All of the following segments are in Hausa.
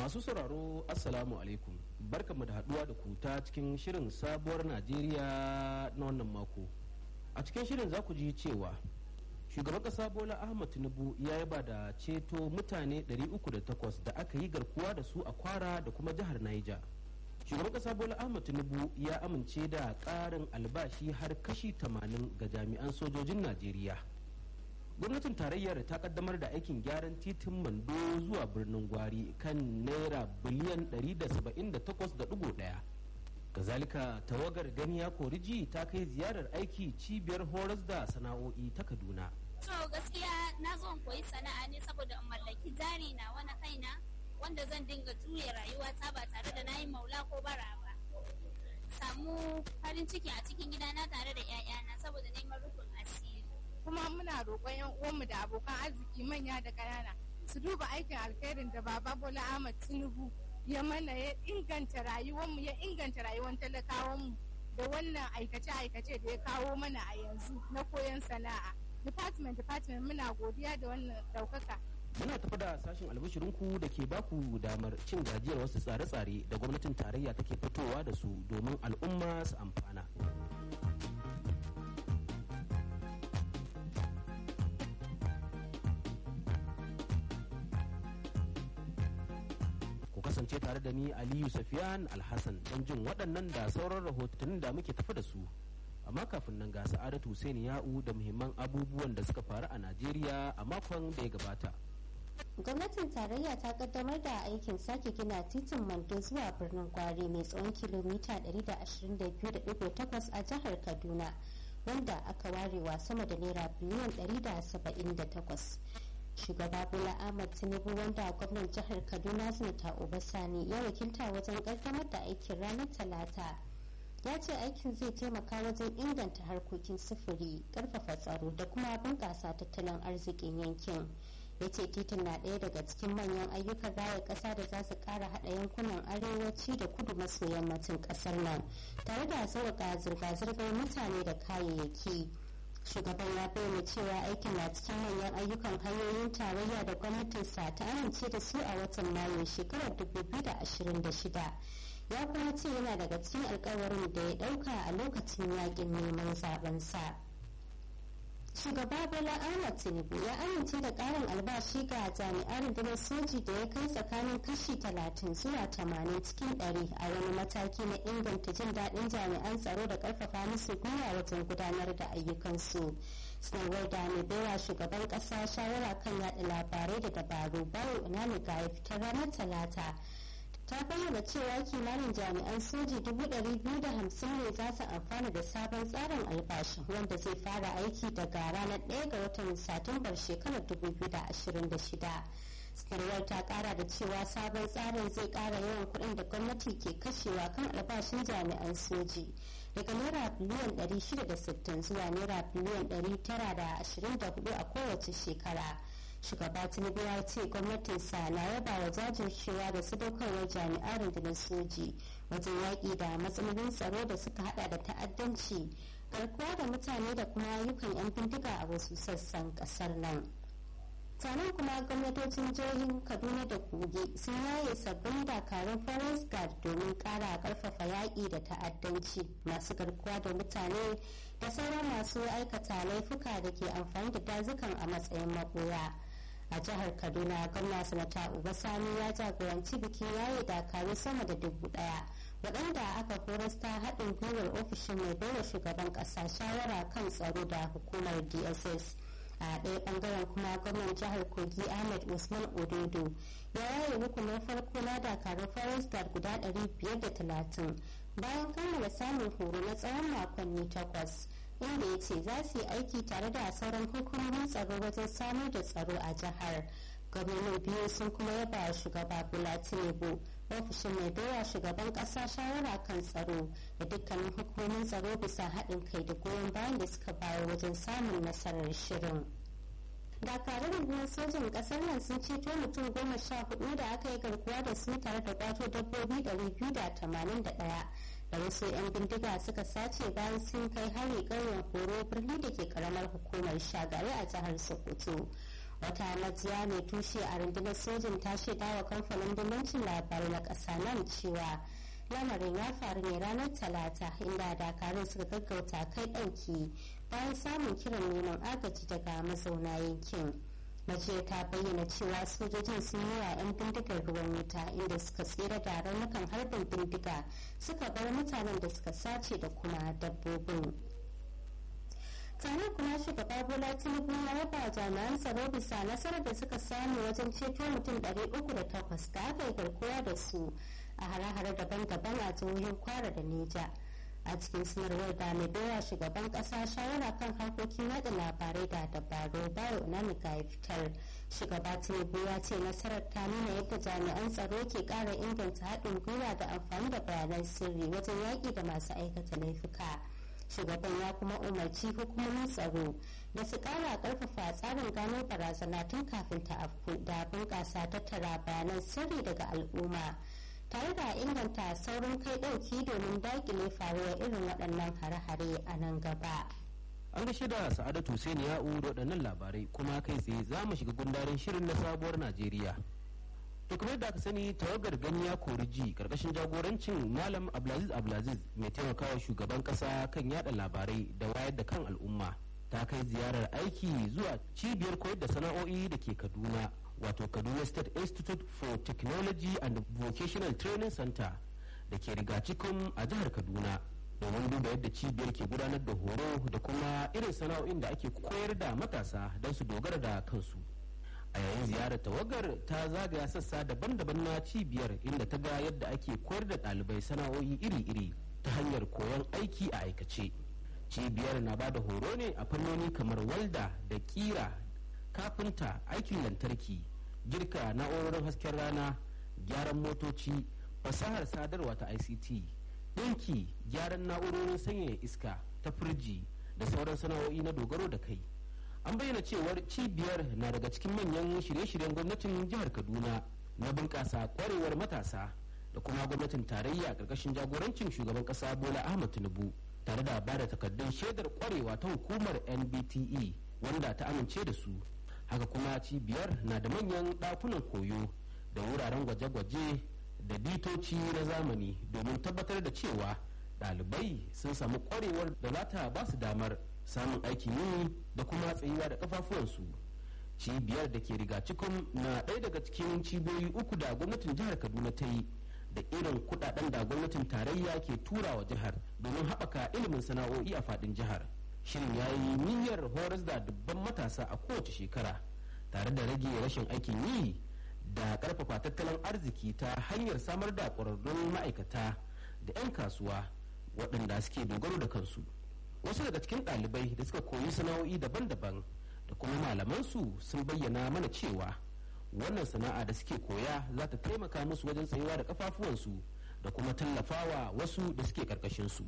Masu sauraro Assalamu alaikum barkamu da haduwa da ku ta cikin shirin sabuwar Najeriya na wannan mako. A cikin shirin za ku ji cewa shugaban kasa Bola Ahmad Tinubu ya yaba da ceto mutane 308 da aka yi garkuwa da su a kwara da kuma jihar Niger. Shugaban kasa Bola Ahmad Tinubu ya amince da ƙarin albashi har kashi 80 ga jami'an sojojin Najeriya. gwamnatin tarayyar ta kaddamar da aikin gyaran titin mando zuwa birnin gwari kan naira biliyan 178.1 kazalika tawagar ganiya koriji ta kai ziyarar aiki cibiyar horas da sana'o'i ta kaduna so gaskiya na zo koyi sana'a ne saboda in mallaki jari na wani kaina wanda zan dinga juya rayuwata ba tare da na yi maula ko bara ba samu farin ciki a cikin gidana tare da 'ya'yana saboda neman rufin asiri kuma muna roƙon yan uwanmu da abokan arziki manya da ƙanana su duba aikin alkhairin da baba bola ahmad tinubu ya mana ya inganta rayuwarmu ya inganta rayuwar talakawanmu da wannan aikace-aikace da ya kawo mana a yanzu na koyon sana'a department department muna godiya da wannan ɗaukaka muna tafi da sashen albishirinku da ke baku damar cin gajiyar wasu tsare-tsare da gwamnatin tarayya take fitowa da su domin al'umma su amfana kasance tare da ni aliyu safiyan alhassan don jin waɗannan da sauran rahotannin da muke tafi da su amma kafin nan ga sa'adatu hussein ya'u da muhimman abubuwan da suka faru a najeriya a makon da ya gabata gwamnatin tarayya ta kaddamar da aikin sake gina titin mando zuwa birnin gwari mai tsawon kilomita 122.8 a jihar kaduna wanda aka warewa sama da naira biliyan 178 shugaba bola ahmad tinubu wanda gwamnan jihar kaduna sanata obasani ya wakilta wajen kaddamar da aikin ranar talata ya ce aikin zai taimaka wajen inganta harkokin sufuri karfafa tsaro da kuma bunkasa tattalin arzikin yankin ya ce titin na ɗaya daga cikin manyan ayyukan raya ƙasa da za su ƙara haɗa yankunan arewaci da kudu maso yammacin ƙasar nan tare da sauƙaƙa zirga-zirgar mutane da kayayyaki shugaban ya bayyana cewa aikin na cikin manyan ayyukan hanyoyin tarayya da gwamnatinsa ta amince da su a watan mayu shekarar 2026 ya kuma ce yana daga cikin alkawarin da ya dauka a lokacin yakin neman zabensa shugaba bola ahmad tinubu ya amince da karin albashi ga jami'an rundunar soji da ya kai tsakanin kashi 30 zuwa 80 cikin 100 a wani mataki na inganta jin daɗin jami'an tsaro da ƙarfafa musu gwiwa wajen gudanar da ayyukansu sanarwar da mai baiwa shugaban ƙasa shawara kan yaɗa labarai da dabaru bayo unamiga ya fitar ranar talata ta bayyana cewa kimanin jami'an soji 250 ne za su amfana da sabon tsarin albashin wanda zai fara aiki daga ranar 1 ga watan satumbar shekarar 2026 sanarwar ta kara da cewa sabon tsarin zai kara yawan kuɗin da gwamnati ke kashewa kan albashin jami'an soji daga naira biliyan 660 zuwa naira biliyan 924 a kowace shekara shugaba tinubu ya ce gwamnatinsa na yaba wa jajircewa da sadaukarwar jami'an rundunar soji wajen yaƙi da matsalolin tsaro da suka hada da ta'addanci garkuwa da mutane da kuma ayyukan 'yan bindiga a wasu sassan ƙasar nan taron kuma gwamnatocin jihohin kaduna da kogi sun yaye sabbin dakarun forest guard domin kara karfafa yaƙi da ta'addanci masu garkuwa da mutane da sauran masu aikata laifuka da ke amfani da dazukan a matsayin magoya a jihar kaduna gwamna sanata sani ya jagoranci bikin yaye dakaru sama da dubu daya waɗanda aka horas ta haɗin gwiwar ofishin mai baiwa shugaban ƙasa shawara kan tsaro da hukumar dss a ɗaya ɓangaren kuma gwamnan jihar kogi ahmed usman ododo ya yaye rukunin farko na dakarun forest guard guda 530 bayan kammala samun horo na tsawon makonni takwas inda ya ce za su yi aiki tare da sauran hukumomin tsaro wajen samar da tsaro a jihar gwamnati biyu sun kuma yaba shugaba bola tinubu ofishin mai baiwa shugaban kasa shawara kan tsaro da dukkanin hukumomin tsaro bisa haɗin kai da goyon bayan da suka bayar wajen samun nasarar shirin dakarun rundunar sojin kasar nan sun ceto mutum goma sha hudu da aka yi garkuwa da su tare da kwato dabbobi 281 da wasu 'yan bindiga suka sace bayan sun kai hari ƙauyen horo birni da ke karamar hukumar shagari a jihar sokoto wata majiya mai tushe a rundunar sojin ta shaida wa kamfanin dillancin labarai na ƙasa nan cewa lamarin ya faru ne ranar talata inda dakarun suka gaggauta kai ɗauki bayan samun kiran neman agaji daga mazauna yankin mace ta bayyana cewa sojojin sun yi wa 'yan bindigar ruwan wuta inda suka tsira da raunukan harbin bindiga suka bar mutanen da suka sace da kuma dabbobin tare kuma shugaba bola tinubu ya raba jami'an tsaro bisa nasarar da suka samu wajen ceto mutum 308 da aka yi garkuwa da su a hare-hare daban-daban a jihohin kwara da neja a cikin sanarwar da mai baiwa shugaban kasa shawara kan harkokin yada labarai da dabaru bayo nanika ya fitar shugaba tinubu ya ce nasarar ta nuna yadda jami'an tsaro ke kara inganta haɗin gwiwa da amfani da bayanan sirri wajen yaƙi da masu aikata laifuka shugaban ya kuma umarci hukumomin tsaro da su kara karfafa tsarin gano barazana tun kafin ta afku da bunƙasa tattara bayanan sirri daga al'umma tare da inganta saurin kai ɗauki domin dakile faruwar irin waɗannan hare-hare a nan gaba. an gaishe da sa'adatu sai ya'u da waɗannan labarai kuma kai tsaye za mu shiga gundarin shirin na sabuwar najeriya to kamar da aka sani tawagar gani ya kori ji karkashin jagorancin malam abdulaziz abdulaziz mai taimakawa shugaban kasa kan yada labarai da wayar da kan al'umma ta kai ziyarar aiki zuwa cibiyar koyar da sana'o'i da ke kaduna wato kaduna state institute for technology and vocational training center da ke rigacikun a jihar kaduna domin duba yadda cibiyar ke gudanar da horo da kuma irin sana'o'in da ake koyar da matasa don su dogara da kansu a yayin ziyarar tawagar ta zagaya sassa daban-daban na cibiyar inda ta ga yadda ake koyar da ɗalibai sana'o'i iri-iri ta hanyar koyon aiki a aikace cibiyar na ba da horo ne a fannoni kamar walda da kira kafinta aikin lantarki girka na'urorin hasken rana gyaran motoci fasahar sadarwa ta ict ɗinki gyaran na'urorin sanyaya iska ta firji da sauran sana'o'i na dogaro da kai an bayyana cewar cibiyar na daga cikin manyan shirye-shiryen gwamnatin jihar kaduna na bunƙasa kwarewar matasa da kuma gwamnatin tarayya ƙarƙashin jagorancin shugaban ƙasa bola ahmad tinubu tare da ba da takardun shaidar kwarewa ta hukumar nbte wanda ta amince da su haka kuma cibiyar na da manyan ɗakunan koyo da wuraren gwaje-gwaje da bitoci na zamani domin tabbatar da cewa ɗalibai sun samu kwarewar da za ta ba su damar samun aikin yi da kuma tsayuwa da kafafuwansu cibiyar da ke riga cikin na ɗaya daga cikin cibiyoyi uku da gwamnatin jihar kaduna ta yi da irin kudaden da gwamnatin tarayya ke tura wa jihar domin haɓaka ilimin sana'o'i a faɗin jihar shirin ya yi niyyar horas da dubban matasa a kowace shekara tare da rage rashin aikin yi da ƙarfafa tattalin arziki ta hanyar samar da ƙwararrun ma'aikata da 'yan kasuwa waɗanda suke dogaro da kansu wasu daga cikin ɗalibai da suka koyi sana'o'i daban-daban da kuma malamansu sun bayyana mana cewa wannan sana'a da suke koya za ta taimaka musu wajen tsayuwa da kafafuwansu da kuma tallafawa wasu da suke karkashin su.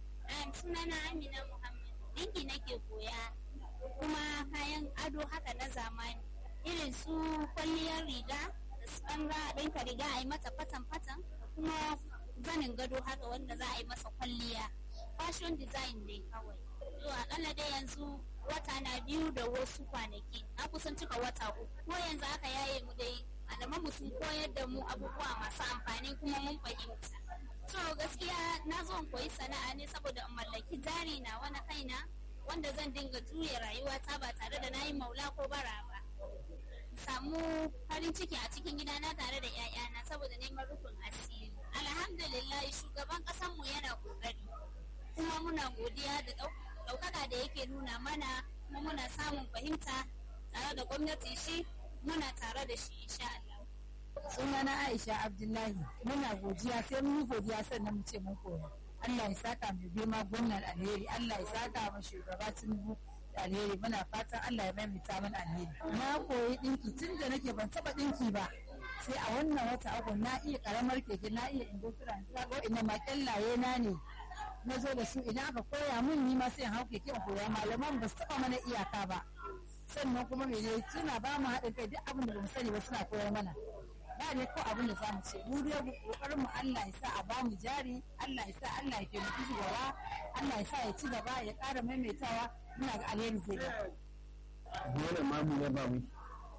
sunana amina muhammad dinki nake koya kuma kayan ado haka na zamani irin su kwalliyar riga da su ɗan ɗinka riga a yi mata fatan-fatan kuma zanin gado haka wanda za a yi masa kwalliya fashion design dai kawai to akalla dai yanzu wata na biyu da wasu kwanaki na kusan cika wata uku ko yanzu aka yaye mu dai malaman mu sun koyar da mu abubuwa masu amfani kuma mun fahimta to gaskiya na zo in koyi sana'a ne saboda in mallaki jari na wani kaina wanda zan dinga juya rayuwata ba tare da na yi maula ko bara ba samu farin ciki a cikin gidana tare da 'ya'yana saboda neman rufin asiri alhamdulillah shugaban mu yana kokari kuma muna godiya da ɗaukaka da yake nuna mana kuma muna samun fahimta tare da gwamnati shi muna tare da shi insha Allah. sunana Aisha Abdullahi muna godiya sai mun yi godiya sannan mu ce mun koya Allah ya saka mu girma gwamnan alheri Allah ya saka mu shugaba Tinubu da alheri muna fatan Allah ya maimaita mana alheri na koyi dinki tun da nake ban taba dinki ba sai a wannan wata uku na iya karamar keke na iya industry ga ina ma kyallaye na ne na zo da su idan aka koya mun ni ma sai in hau keke in koya malaman ba su taba mana iyaka ba sannan kuma mene suna ba mu haɗin kai duk abin da bamu sani ba suna koyar mana ba ne ko abin da zamu ce mu dai kokarin mu Allah ya sa a ba mu jari Allah ya sa Allah ya taimaki shi gaba Allah ya sa ya ci gaba ya ƙara maimaitawa muna ga alheri zai ga dole ma mu yaba mu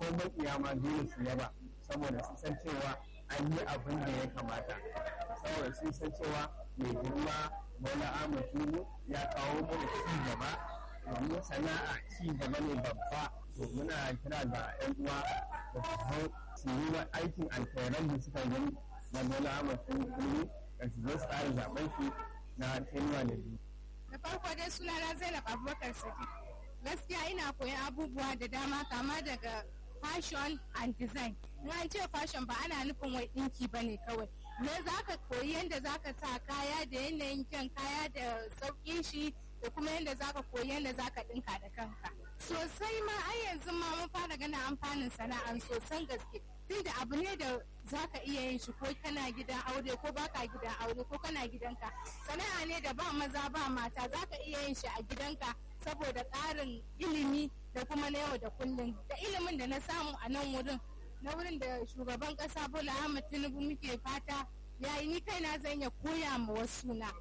ko makiya ma dole su yaba saboda su san cewa an yi abin da ya kamata saboda sun san cewa mai girma bola ahmad tinubu ya kawo mana ci gaba domin sana'a ci gaba ne babba to muna kira ga yan uwa da su zo su yi aikin alkhairan da suka gani na bola ahmad tinubu da su zo su tsara zaben shi na tenuwa da biyu da farko dai sunana zainab abubakar sadiq gaskiya ina koyan abubuwa da dama kama daga fashion and design in an ce fashion ba ana nufin wai dinki ba ne kawai me za ka koyi yadda za ka sa kaya da yanayin kyan kaya da sauƙin shi da kuma yadda za ka koyi yadda za ka ɗinka da kanka sosai ma ai yanzu ma mun fara ganin amfanin sana'an sosan gaske tunda abu ne da za ka iya yin shi ko kana gidan aure ko baka gidan aure ko kana gidanka sana'a ne da ba maza ba mata za ka iya yin shi a gidanka saboda ƙarin ilimi da kuma na yau da kullum da ilimin da na samu a nan wurin na wurin da shugaban ƙasa bola ahmad tinubu muke fata yayi ni kaina zan iya koya ma wasu na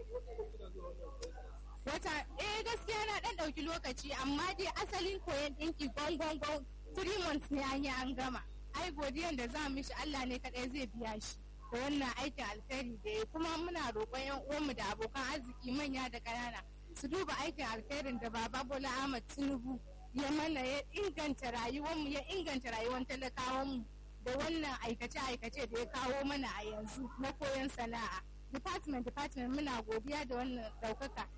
wata eh gaskiya na dan ɗauki lokaci amma dai asalin koyon ɗinki gongon three months ne an yi an gama ai godiyan da za mu shi Allah ne kaɗai zai biya shi da wannan aikin alkhairi da ya kuma muna roƙon yan uwanmu da abokan arziki manya da ƙanana su duba aikin alkhairin da baba Bola Ahmad Tinubu ya mana ya inganta rayuwarmu ya inganta rayuwar talakawanmu da wannan aikace-aikace da ya kawo mana a yanzu na koyon sana'a department department muna godiya da wannan ɗaukaka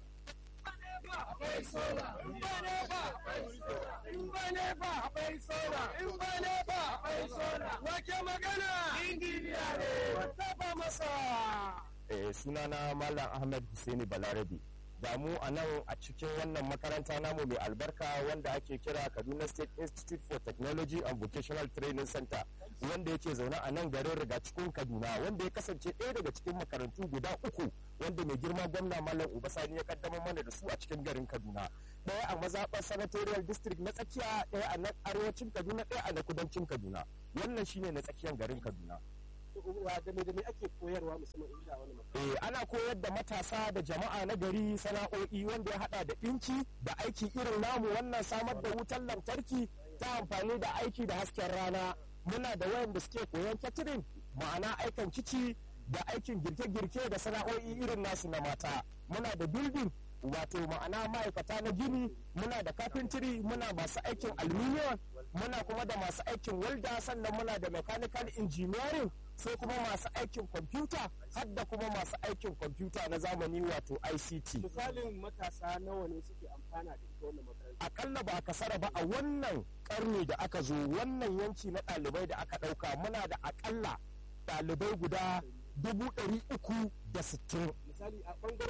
akwai sola in ba ne ba akwai sola in ba ne ba akwai sola in ba ne ba akwai sola wake magana injiniya ne wata ba masa eh, sunana Malam Ahmed Hussaini Balarabe. Ga mu a nan a cikin wannan makaranta namu mai albarka wanda ake kira Kaduna State Institute for Technology and Vocational Training Center wanda yake zaune a nan garin riga cikin Kaduna wanda ya kasance ɗaya daga cikin makarantu guda uku wanda mai girma gwamna Malam Ubasani ya kaddamar mana da su a cikin garin Kaduna. Ɗaya a mazaɓar senatorial district na tsakiya ɗaya a na arewacin Kaduna ɗaya a na kudancin Kaduna. Wannan shine na tsakiyar garin Kaduna. da me da me ake koyarwa musamman inda wani Eh, ana koyar da matasa da jama'a na gari sana'o'i wanda ya hada da ɗinki da aiki irin namu wannan samar da wutar lantarki ta amfani da aiki da hasken rana muna da wayanda suke koyon catering ma'ana aikan kici da aikin girke-girke da sana'o'i irin nasu na mata muna da building wato ma'ana ma'aikata na gini muna da carpentry muna masu aikin aluminium muna kuma da masu aikin welda sannan muna da mechanical engineering sai kuma masu aikin kwamfuta har da kuma masu aikin kwamfuta na zamani wato ICT. misalin matasa nawa ne suke amfana da ita wannan makaranta Akalla ba a kasara ba a wannan karni da aka zo wannan yanki na ɗalibai da aka ɗauka muna da akalla ɗalibai guda dubu ɗari uku da sittin. misali a bangaren